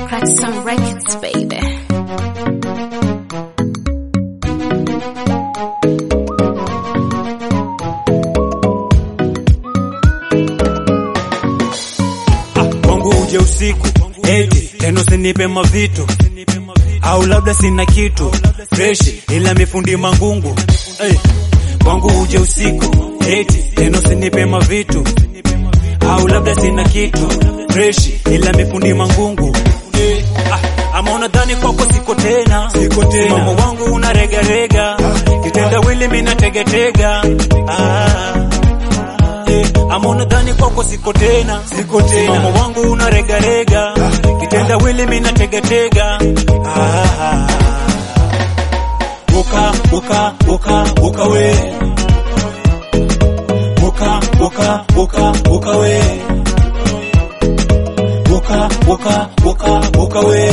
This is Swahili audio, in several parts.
Crack some records, baby. kwangu uje usiku eti tena usinipe mavitu au labda sina kitu freshi ila mifundi mangungu hey. kwangu uje usiku eti tena usinipe mavitu au labda sina kitu freshi ila mifundi mangungu hey. ah, ama unadhani kwako siko tena siko tena mama wangu unaregarega kitendawili mina tegetega ah. Eh, ama unadhani kwako siko tena siko tena mama wangu unaregarega kitenda wili mina tegetega ah, uka uka uka uka we uka uka uka uka we uka uka uka uka we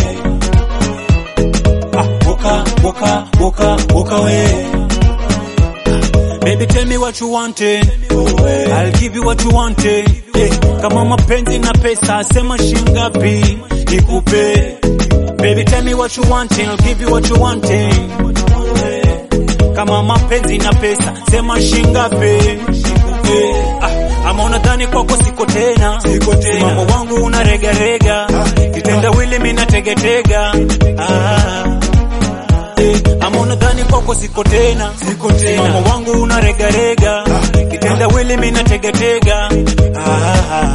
ah, uka uka uka uka we Baby tell me what you wanted I'll give you what you wanted yeah. Kama mapenzi na pesa sema shingapi nikupe Baby tell me what you wanted I'll give you what you wanted yeah. Kama mapenzi na pesa sema shingapi yeah. ah, ama unadhani kwako siko tena siko tena mama wangu unaregarega kitenda wili mina tegetega ah. Eh, ama unadhani kwako siko tena siko tena mama wangu unaregarega kitenda wili mina tegetega ah,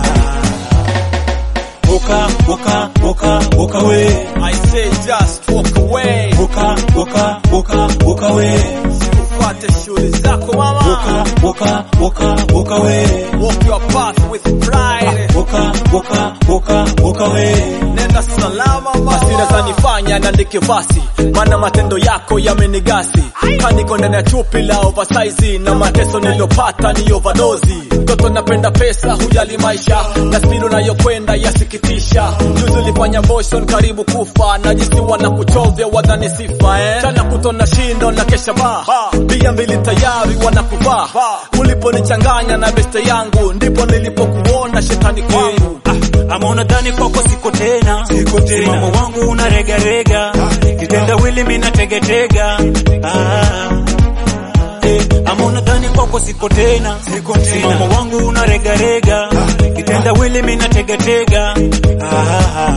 uka uka uka uka we I say just walk away, uka uka uka uka we ufuate shughuli zako mama, uka uka uka uka we walk your path with pride. uka uka uka uka we Nenda salama mama, hasira zanifanya niandike vasi, maana matendo yako yamenigasi. Kaniko ndani ya chupi la oversize na mateso niliyopata ni overdose. Mtoto napenda pesa, hujali maisha na spidi unayokwenda yasikitisha. Juzi ulifanya motion karibu kufa, na jinsi wanakuchovya wadhani sifa eh. Chana kutona shindo na kesha ba bia mbili tayari wanakuvaa. Uliponichanganya na beste yangu, ndipo nilipokuona shetani kwangu. Ah, ama unadhani kwako siko tena siko tena mama wangu unaregarega kitenda wili mina tegetega ah. Eh, ama unadhani kwako siko tena siko tena mama wangu unaregarega kitenda wili mina tegetega ah.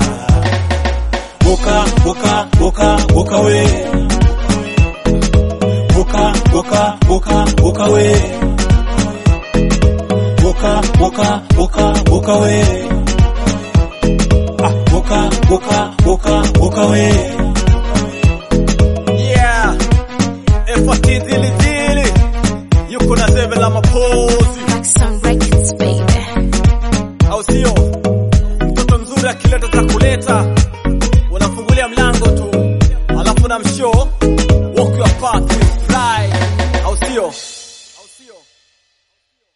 uka uka uka uka we uka uka uka uka we uka uka uka uka we ah, uka uka uka uka we Yeah, efati dili dili, yuko na zeve la mapozi, Crack some records, baby. au sio?